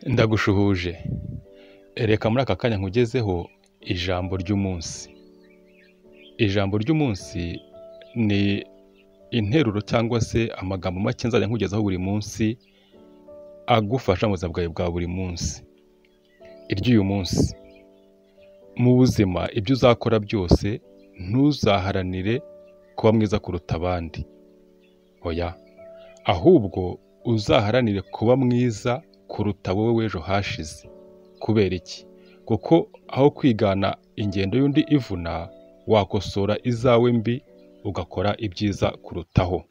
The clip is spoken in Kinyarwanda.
ndagushuhuje reka muri aka kanya nkugezeho ijambo ry'umunsi ijambo ry'umunsi ni interuro cyangwa se amagambo make nzajya nkugezaho buri munsi agufasha mu buzima bwawe bwa buri munsi iry'uyu munsi mu buzima ibyo uzakora byose ntuzaharanire kuba mwiza kuruta abandi oya ahubwo uzaharanire kuba mwiza kuruta wowe w'ejo hashize kubera iki kuko aho kwigana ingendo y'undi ivuna wakosora izawe mbi ugakora ibyiza kurutaho